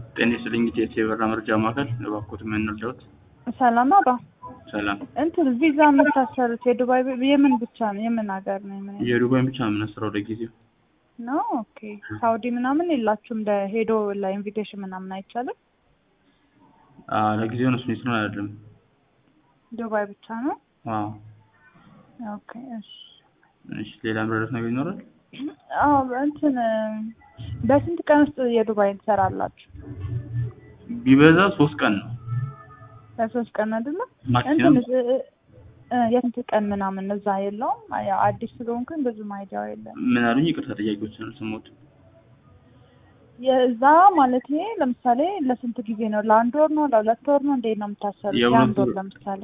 ጤና ይስጥልኝ ኢቲኤስ የበራ መረጃ ማዕከል እባክዎት ምን እንርዳዎት? ሰላም አባ ሰላም እንትን ቪዛ የምታሰሩት የዱባይ የምን ብቻ ነው? የምን ሀገር ነው? የምን የዱባይ ብቻ ነው የምናስረው ለጊዜው። ነው? ኦኬ ሳውዲ ምናምን የላችሁም? ሄዶ ለኢንቪቴሽን ምናምን አይቻልም? አዎ ለጊዜው ነው ስሜት ነው አይደለም። ዱባይ ብቻ ነው? አዎ ኦኬ እሺ። እሺ ሌላ መረዳት ነገር ይኖራል? አዎ እንትን በስንት ቀን ውስጥ የዱባይ ትሰራላችሁ? ቢበዛ ሶስት ቀን ነው ለሶስት ቀን አይደለ? ማክሲመም እንትን እ የስንት ቀን ምናምን እዛ የለውም? ያው አዲስ ስለሆንኩኝ ብዙም አይዲያው የለም። ምን አሉኝ? ይቅርታ ጥያቄዎችን አልሰማሁትም። የዛ ማለት ለምሳሌ ለስንት ጊዜ ነው? ለአንድ ወር ነው? ለሁለት ወር ነው? እንዴት ነው የምታሰሩት? የሁለት የአንድ ወር ወር- ለምሳሌ